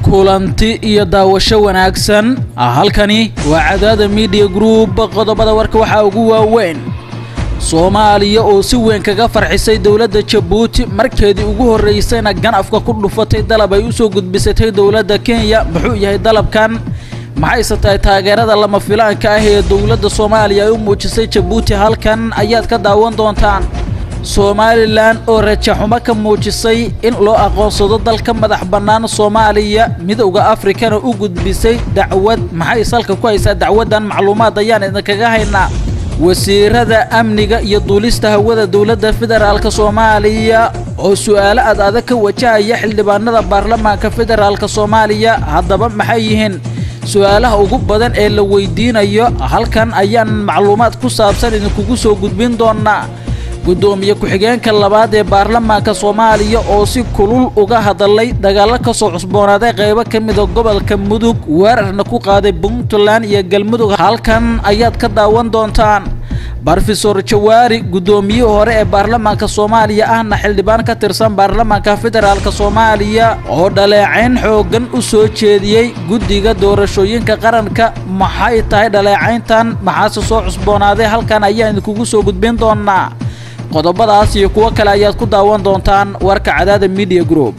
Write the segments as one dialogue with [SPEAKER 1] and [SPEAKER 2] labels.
[SPEAKER 1] kulanti iyo daawasho wanaagsan halkani waa cadaada media group qodobada warka waxaa ugu waaweyn soomaaliya oo si weyn kaga farxisay dowladda jabuuti markeedii ugu horraysayna ganafka ku dhufatay dalab ay u soo gudbisatay dowladda kenya muxuu yahay dalabkan maxayse tahay taageerada lama filaanka ah ee dowladda soomaaliya ay u muujisay jabuuti halkan ayaad ka daawan doontaan somalilan oo rajaxumo ka muujisay in loo aqoonsado dalka madax bannaan soomaaliya midowda afrikana u gudbisay dacwad maxay salka ku haysaa dacwaddan macluumaad ayaan idinkaga haynaa wasiirada amniga iyo duulista hawada dowladda federaalk soomaaliya oo su'aalo ad adag ka wajahaya xildhibaanada baarlamaanka federaalk soomaaliya haddaba maxay yihiin su-aalaha ugu badan ee la weydiinayo halkan ayaan macluumaad ku saabsan idinkugu soo gudbin doonaa guddoomiye ku-xigeenka labaad ee baarlamaanka soomaaliya oo si kulul uga hadalay dagaallo ka soo cusboonaaday qaybo ka mida gobolka mudug weerarna ku qaaday puntland iyo galmudug halkan ayaad ka daawan doontaan brofesor jawaari guddoomiyihii hore ee baarlamaanka soomaaliya ahna xildhibaan ka tirsan baarlamaanka federaalk soomaaliya oo dhaleecayn xooggan u soo jeediyey guddiga doorashooyinka qaranka maxay tahay dhaleecayntan maxaase soo cusboonaaday halkan ayaan idinkugu soo gudbin doonaa qodobadaas iyo kuwo kale ayaad ku daawan doontaan warka cadaada media group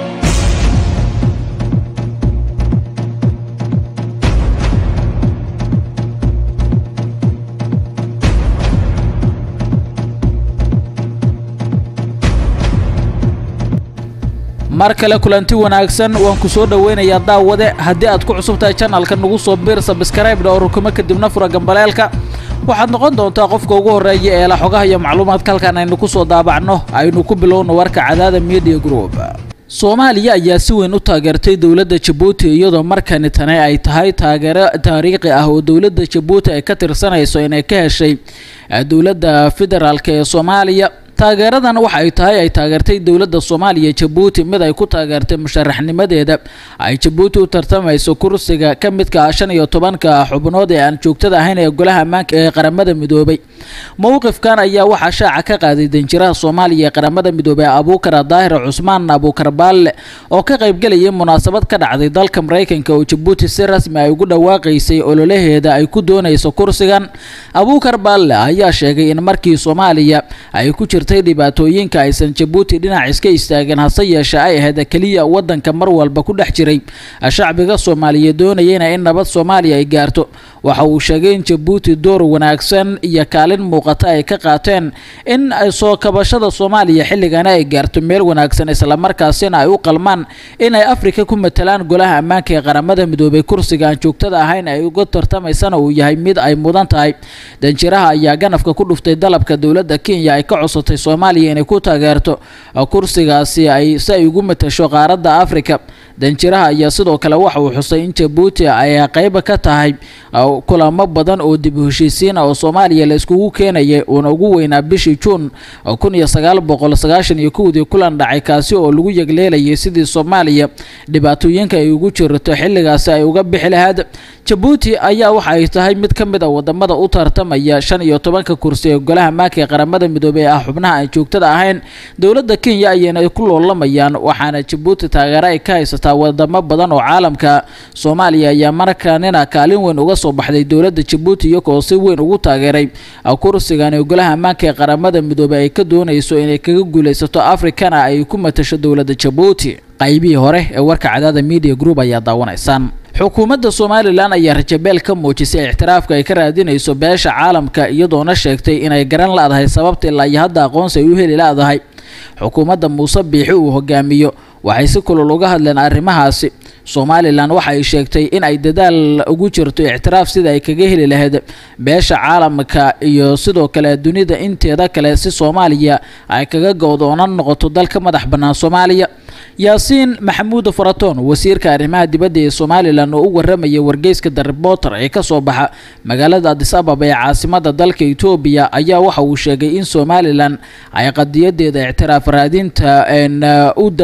[SPEAKER 1] mar kale kulanti wanaagsan waan ku soo dhoweynayaa daawade haddii aad ku cusub tahay janalka nagu soo biir sabskraibdha oo rukumo kadibna fura gambaleelka waxaad noqon doontaa qofka ugu horreeya ee la xogaha iyo macluumaadka halkan aynu ku soo daabacno aynu ku bilowno warka cadaada media group soomaaliya ayaa si weyn u taageertay dowladda jabuuti iyadoo markani tani ay tahay taageero taariikhi ah oo dowladda jabuuti ay ka tirsanayso inay ka heshay dowladda federaalk ee soomaaliya taageeradan waxa ay tahay ay taageertay dowladda soomaaliya jabuuti mid ay ku taageertay musharaxnimadeeda ay jabuuti u tartamayso kursiga ka midka ah shan iyo tobanka xubnood ee aan joogtada ahayn ee golaha ammaanka ee qaramada midoobay mowqifkan ayaa waxaa shaaca ka qaaday danjiraha soomaaliya ee qaramada midoobey abuukar daahir cusmaan abuukar baalle oo ka qaybgelayay munaasabad ka dhacday dalka maraykanka oo jabuuti si rasmi ay ugu dhawaaqaysay ololaheeda ay ku doonayso kursigan abuukar baalle ayaa sheegay in markii soomaaliya ay ku jirtay dhibaatooyinka aysan jabuuti dhinac iska istaagin hase yeeshe ay ahayd keliya wadanka mar walba ku dhex jiray shacbiga soomaaliyeed doonayeyna in nabad soomaaliya ay gaarto waxa uu sheegay in jabuuti door wanaagsan iyo kaalin muuqata ay ka qaateen in soo kabashada soomaaliya xilligana ay gaarto meel wanaagsan islamarkaasina ay u qalmaan inay afrika ku matalaan golaha ammaanka ee qaramada midoobay kursiga aan joogtada ahayn ay uga tartamaysana uu yahay mid ay mudan tahay danjiraha ayaa ganafka ku dhuftay dalabka dowladda kenya ay ka cosatay soomaaliya inay ku taageerto kursigaasi ay si ay ugu matasho qaaradda afrika danjiraha ayaa sidoo kale waxa uu xusay in jabuuti ay qayb ka tahay kulamo badan oo dib u heshiisiin oo soomaaliya la iskugu keenayay uuna ugu weynaa bishii juun kun iyo sagaal boqol sagaashan iyo kowdii kulan dhacay kaasi oo lagu yegleelayay sidii soomaaliya dhibaatooyinka ay ugu jirto xilligaasi ay uga bixi lahayd jabuuti ayaa waxa ay tahay mid ka mid a wadamada u tartamaya shan iyo tobanka kursi ee golaha maanka ee qaramada midoobey ee ah xubnaha aan joogtada ahayn dowladda kenya ayayna ku loolamayaan waxaana jabuuti taageero ay ka haysataa wadamo badan oo caalamka soomaaliya ayaa markanina kaalin weyn uga soo baxday dowladda jabuuti iyagoo si weyn ugu taageeray kursigan ee golaha ammaanka ee qaramada midoobey ay ka doonayso inay kaga guulaysato afrikana ay ku matasho dowladda jabuuti qaybihii hore ee warka cadaada media group ayaa daawanaysaan xukuumadda somalilan ayaa rajabeel ka muujisay ictiraafka ay ka raadinayso beesha caalamka iyadoona sheegtay inay garan la-dahay sababta ilaa iyo hadda aqoonsi ay u heli la-dahay xukuumadda muuse biixi uu hogaamiyo waxay si kulul uga hadleen arrimahaasi somalilan waxa ay sheegtay in ay dadaal ugu jirto ictiraaf sida ay kaga heli lahayd beesha caalamka iyo sidoo kale dunida inteeda kale si soomaaliya ay kaga go'doonan noqoto dalka madax bannaan soomaaliya yaasiin maxamuud faraton wasiirka arrimaha dibadda ee somalilan oo u waramaya wargeyska the reporter ee kasoo baxa magaalada adis ababa ee caasimada dalka etoobiya ayaa waxa uu sheegay in somalilan ay qadiyadeeda ictiraaf raadinta u dabageli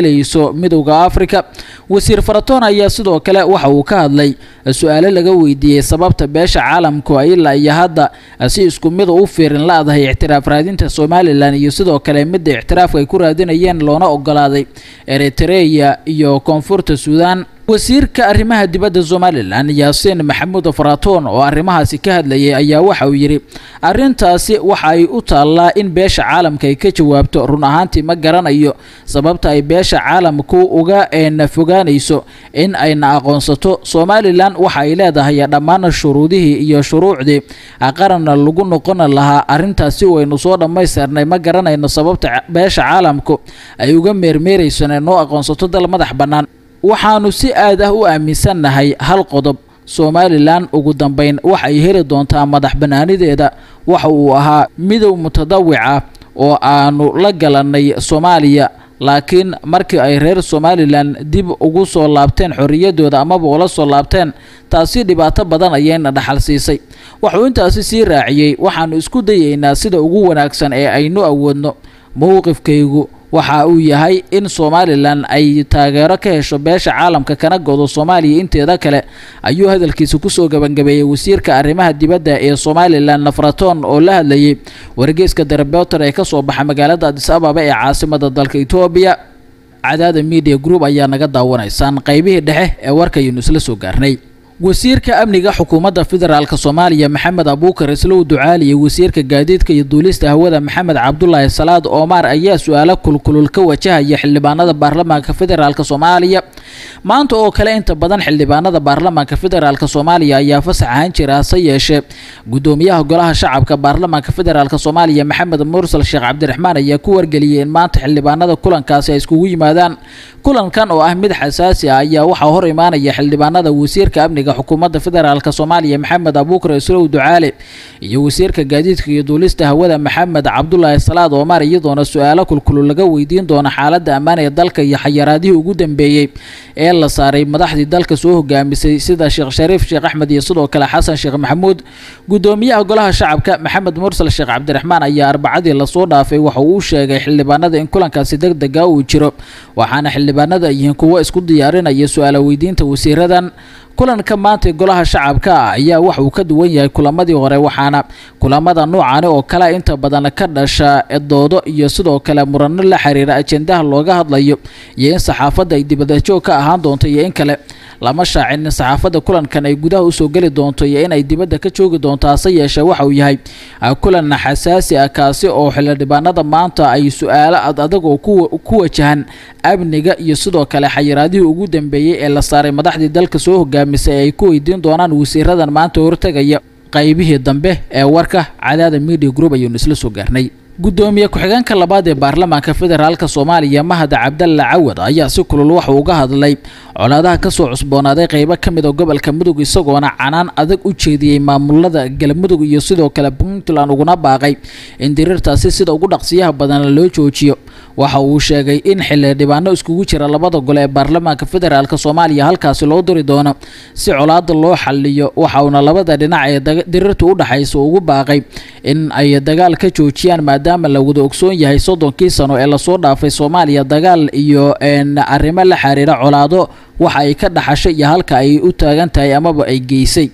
[SPEAKER 1] helayso midowda afrika wasiir faratoon ayaa sidoo kale waxa uu ka hadlay su-aalo laga weydiiyey sababta beesha caalamku ay ilaa iyo hadda si isku mid u fiirin la-dahay ictiraaf raadinta somalilan iyo sidoo kale midda ictiraafka ay ku raadinayeen loona ogolaaday eritreya iyo koonfurta suudan wasiirka arrimaha dibadda somalilan yaasiin maxamuud faratoon oo arrimahaasi ka hadlayay ayaa waxa uu yidhi arrintaasi waxa ay u taallaa in beesha caalamka ay ka jawaabto run ahaantii ma garanayo sababta ay beesha caalamku uga fogaanayso in ayna aqoonsato somalilan waxa ay leedahay dhammaan shuruudihii iyo shuruucdii qaranna lagu noqon lahaa arrintaasi waynu soo dhammaystirnay ma garanayno sababta beesha caalamku ay uga meermeerayso inay noo aqoonsato dal madax bannaan waxaanu si aad ah u aaminsannahay hal qodob somalilan ugu dambeyn waxa ay heli doontaa madax bannaanideeda waxa uu ahaa midow mutadawic ah oo aanu la galannay soomaaliya laakiin markii ay reer somalilan dib ugu soo laabteen xorriyaddooda amaba ula soo laabteen taasi dhibaato badan ayayna dhaxal siisay wuxuu intaasi sii raaciyey waxaanu isku dayaynaa sida ugu wanaagsan ee aynu awoodno mowqifkaygu waxa uu yahay in somalilan ay taageero ka hesho beesha caalamka kana godo soomaaliya inteeda kale ayuu hadalkiisa kusoo gebangabeeyey wasiirka arrimaha dibadda ee somalilan nafraton oo la hadlayay wargeyska darebeoter ee kasoo baxa magaalada adis ababa ee caasimada dalka etoobiya cadaada media group ayaa naga daawanaysaan qaybihii dhexe ee warkaynu isla soo gaarnay wasiirka amniga xukuumadda federaalk soomaaliya maxamed abuukar islow ducaali iyo wasiirka gaadiidka iyo duulista hawada maxamed cabdulaahi salaad oomar ayaa su-aalo kulkulul ka wajahaya xildhibaanada baarlamaanka federaalk soomaaliya maanta oo kale inta badan xildhibaanada baarlamaanka federaalk soomaaliya ayaa fasax ahaan jira hase yeeshee gudoomiyaha golaha shacabka baarlamaanka federaalk soomaaliya maxamed mursal sheekh cabdiraxmaan ayaa ku wargeliyay in maanta xildhibaanada kulankaasi ay iskugu yimaadaan kulankan oo ah mid xasaasi ah ayaa waxaa hor imaanaya xildhibaanada wasiirka amniga xukuumadda federaalk soomaaliya maxamed abuukar islow ducaale iyo wasiirka gaadiidka iyo duulista hawada maxamed cabdulaahi salaad oomar iyadoona su-aalo kulkulul laga weydiin doono xaaladda ammaan ee dalka iyo xayaraadihii ugu dambeeyey ee la saaray madaxdii dalka soo hogaamisay sida sheekh shariif sheekh axmed iyo sidoo kale xasan sheekh maxamuud gudoomiyaha golaha shacabka maxamed mursal sheekh cabdiraxmaan ayaa arbacadii lasoo dhaafay waxa uu sheegay xildhibaanada in kulankaasi deg dega uu jiro waxaana xildhibaanada yihiin kuwo isku diyaarinaya su-aalo weydiinta wasiiradan kulanka maanta golaha shacabka ah ayaa wax uu ka duwan yahay kulamadii hore waxaana kulamada noocani oo kale inta badan ka dhasha doodo iyo sidoo kale murano la xiriira ajendaha looga hadlayo iyo in saxaafadda ay dibadajoog ka ahaan doonto iyo in kale lama shaacin in saxaafadda kulankan ay gudaha usoo geli doonto iyo inay dibadda ka joogi doonto hase yeeshee waxa uu yahay kulan xasaasi ah kaasi oo xildhibaanada maanta ay su-aalo ad adag oo ku wajahan amniga iyo sidoo kale xayiraadihii ugu dambeeyey ee la saaray madaxdii dalka soo hogaamisay ay ku weydiin doonaan wasiiradan maanta hortegaya qaybihii dambe ee warka cadaada media group ayuunu isla soo gaarnay gudoomiye ku-xigeenka labaad ee baarlamaanka federaalk soomaaliya mahad cabdalla cawad ayaa si kulul waxa uga hadlay colaadaha kasoo cusboonaaday qeybo ka mid a gobolka mudug isagoona canaan adag u jeediyey maamulada galmudug iyo sidoo kale puntland uguna baaqay in diriirtaasi sida ugu dhaqsiyaha badan loo joojiyo waxa uu sheegay in xildhibaano iskugu jira labada gole ee baarlamaanka federaalk soomaaliya halkaasi loo diri doono si colaada loo xaliyo waxauna labada dhinac ee diriirta u dhexaysa ugu baaqay in ay dagaal ka joojiyaan maadaama la wada ogsoon yahay soddonkii sano ee lasoo dhaafay soomaaliya dagaal iyo arrimo la xiriira colaado waxa ay ka dhaxashay iyo halka ay u taagan tahay amaba ay geysay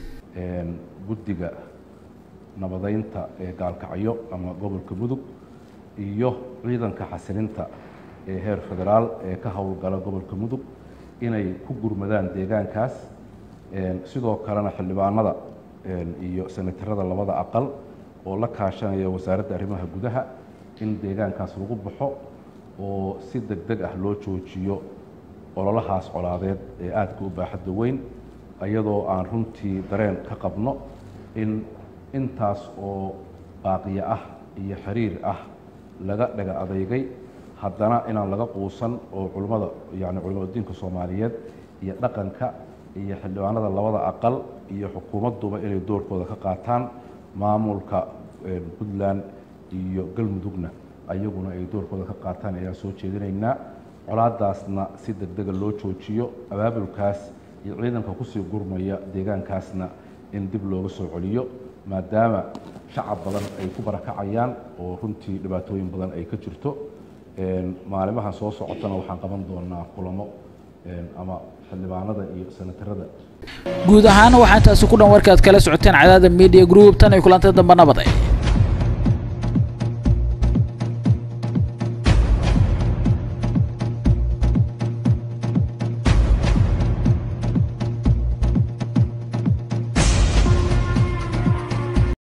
[SPEAKER 2] guddiga nabadeynta ee gaalkacyo ama gobolka mudug iyo ciidanka xasilinta ee heer federaal ee ka howlgala gobolka mudug inay ku gurmadaan deegaankaas sidoo kalena xildhibaanada iyo senatarada labada aqal oo la kaashanaya wasaaradda arrimaha gudaha in deegaankaas lagu baxo oo si deg deg ah loo joojiyo ololahaas colaadeed ee aadka u baaxadda weyn iyadoo aan runtii dareen ka qabno in intaas oo baaqiyo ah iyo xiriir ah laga dhaga adeygay haddana inaan laga quusan oo culimmada yani culimada diinka soomaaliyeed iyo dhaqanka iyo xildhibaanada labada aqal iyo xukuumadduba inay doorkooda ka qaataan maamulka puntland iyo galmudugna ayaguna ay doorkooda ka qaataan ayaan soo jeedinaynaa colaadaasna si deg dega loo joojiyo abaabulkaas iyo ciidanka kusii gurmaya deegaankaasna in dib looga soo celiyo maadaama shacab badan ay ku barakacayaan oo runtii dhibaatooyin badan ay ka jirto maalimahan soo socotana waxaan qaban doonaa kulamo ama xildhibaanada iyo senatarada
[SPEAKER 1] guud ahaan waxaa intaasi ku dhan warkaad kala socoteen cadaada media group tan iyo kulantay dambe nabaday